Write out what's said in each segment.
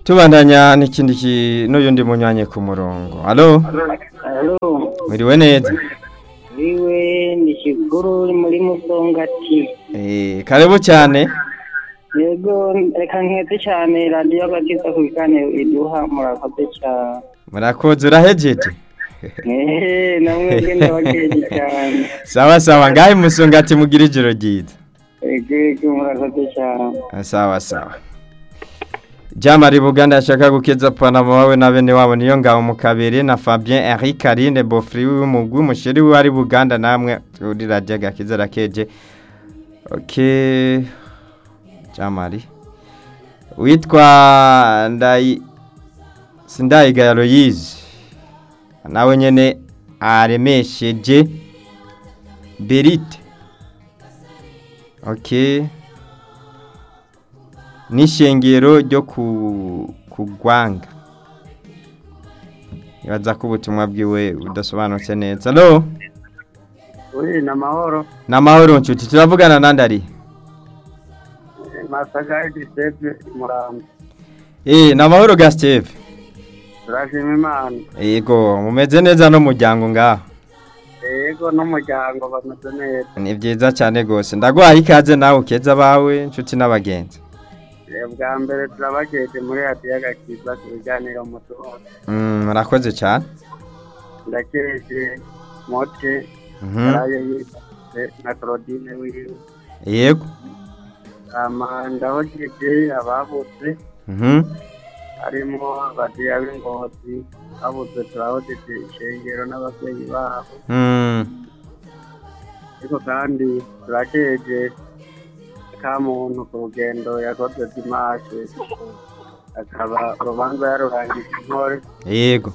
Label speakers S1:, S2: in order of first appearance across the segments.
S1: tubandanya n'ikindi ki- n'uyundi munyanye ku murongo alo
S2: Alo,
S1: mwiriwe neza
S2: wiwe ni kiguru muri musongati.
S1: Eh, karibu cyane
S2: Yego, reka nkeze cyane radiyo agakiza ku biganiro iduha murakoze cyane.
S1: murakoze urahejeje
S2: Ehe, namwe bwe ndabakeje cyane.
S1: sawa sawa ngahe musongati mugira ijoro ryiza
S2: Yego, yego, murakoze cyane.
S1: Ah, sawa sawa jamari buganda ashaka gukeza panama wawe na bene wabo niyo ngabo mu kabiri na fabien henri karine bofri w'umugwi umusheri we ari buganda namwe uri radiyo agakiza rakeje ok jamari witwa ndayi sindayigaya loyize nawe nyene aremesheje berite ok n'ishengero ryo ku kugwanga ibaza ko ubutumwa bwiwe budasobanutse neza alo
S2: Uri na mahoro.
S1: ni amahoro nshuti turavugana nandi ari
S2: Masagari Giuseppe Murambo.
S1: eh ni amahoro ga steve
S2: Turashima Imana.
S1: yego mumeze neza n'umuryango ngaho
S2: Yego n'umuryango bameze neza.
S1: ni byiza cyane rwose ndaguhaye ikaze nawe ukeza abawe inshuti n'abagenzi
S2: Bwa mbere turabakeje muri radiyo agakiza ku biganiro mutuho.
S1: Mm, murakoze cyane
S2: Ndakeje mote
S1: Mhm.
S2: yaraye yise na Claudine wiwe.
S1: yego
S2: Ama ndahojeje ababutse
S1: Mhm.
S2: harimo abadiya b'ingozi babuze turahojeje ishengero n'ababyeyi babo
S1: Mm,
S2: ariko kandi turakeje ka muntu ku rugendo yakoze dimashe akaba urubanza yarurangije intore
S1: yego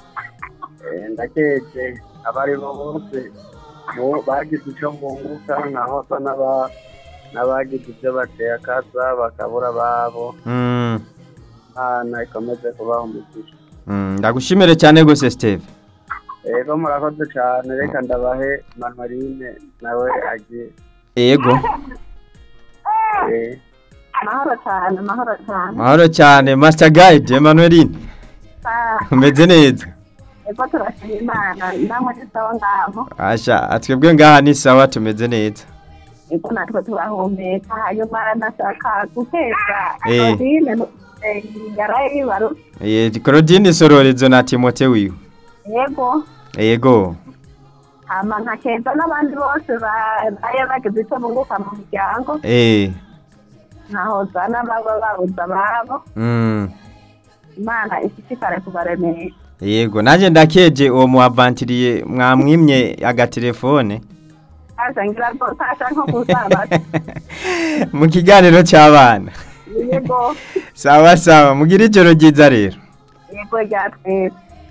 S2: Eh, ndakeje abari bo bose bo bagize icyo bunguka nkaho asa n'aba- n'abagize ibyo bateye akaza bakabura ababo
S1: Mm,
S2: imana ikomeze kubaha umugisha
S1: mm, ndagushimire cyane rwose steve
S2: rero murakoze cyane reka ndabahe manueline nawe agiye
S1: yego
S2: Eh,
S3: amahoro cyane amahoro cyane
S1: mahoro cyane master guide emanueline
S3: Ah,
S1: umeze neza
S3: ego turashima imana namwe ni sawa ngaho
S1: asha atwebwe ngaha ni sawa tumeze neza
S3: ego natwe turahumeka hanyuma nashaka guteza
S1: Eh.
S3: rodine yaraye yibaru
S1: Eh, claudine sororezo na timote wiwe
S3: yego
S1: yego
S3: hama nkakeza n'abandi bose ba- baye bagize icyo bunguka mu muryango
S1: eh
S3: nkahoza n'ababa babuze ababo
S1: mm,
S3: imana ishishikare kubaremesha
S1: yego nanjye ndakeje uwo muavantiriye mwamwimye agatelefone
S3: aza ngira rwose asa nko kusabaza
S1: mu kiganiro cy'abana
S3: yego
S1: sawa sawa mugire ijoro ryiza rero
S3: yego rya twese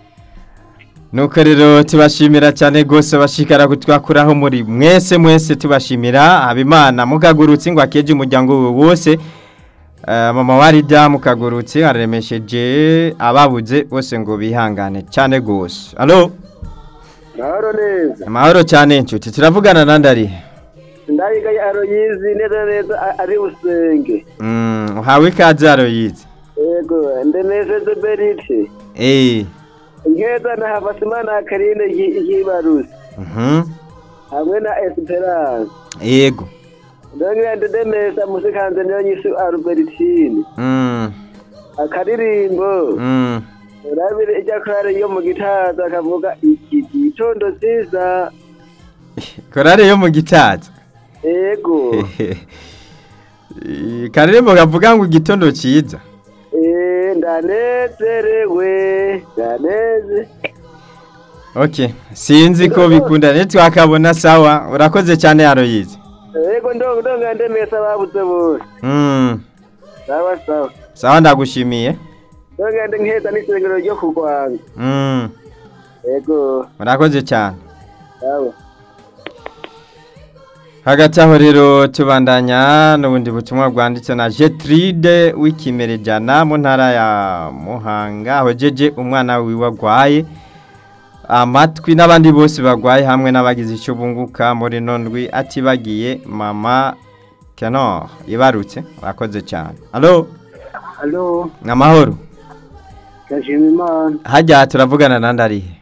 S1: nuko rero tubashimira cyane rwose bashikara kutwakuraho muri mwese mwese tubashimira habimana mukagurutse ngo akeje umuryango we wose Eh, mama warida mukagurutse aremesheje ababuze bose ngo bihangane cyane rwose alo
S2: mahoro neza
S1: amahoro cyane inshuti turavugana nandi ari
S2: ndayigaye aroyizi neza neza a- ari usenge
S1: Mm, uhawe ikaze aroyize
S2: yego ndemesheje berite
S1: eh
S2: nkeza na havasimana karine yibaruse
S1: mhm
S2: hamwe na esperance
S1: yego
S2: ndongera ndemesha musikanze niyo nyisi albertine
S1: mm
S2: akaririmbo
S1: mm
S2: urabire ijya korari yo mu gitaza akavuga iki gitondo cyiza
S1: korale yo mu gitaza
S2: yego
S1: Eh, karirimbo kavuga ngo igitondo cyiza
S2: Eh, ndanezerewe ndaneze
S1: okay sinzi ko bikunda ntitwakabona sawa urakoze cyane aroyize
S2: yego ndongo ndongo ndemesa babuze bose
S1: mm
S2: sawa sawa
S1: sawa ndagushimiye
S2: ndongo ndi nkeza n'isengero ryo kurwanga
S1: mm
S2: yego
S1: urakoze cyane
S2: sawa
S1: hagati aho rero tubandanya n'ubundi butumwa bwanditse na jetride w'ikimerejana mu ntara ya muhanga aho jeje umwana wiwe agwaye amatwi n'abandi bose bagwaye hamwe n'abagize icyo bunguka muri nondwi atibagiye mama kenor ibarutse urakoze cyane alo
S2: alo
S1: ni amahoro
S2: ndashima imana
S1: hajya turavugana nandi arihe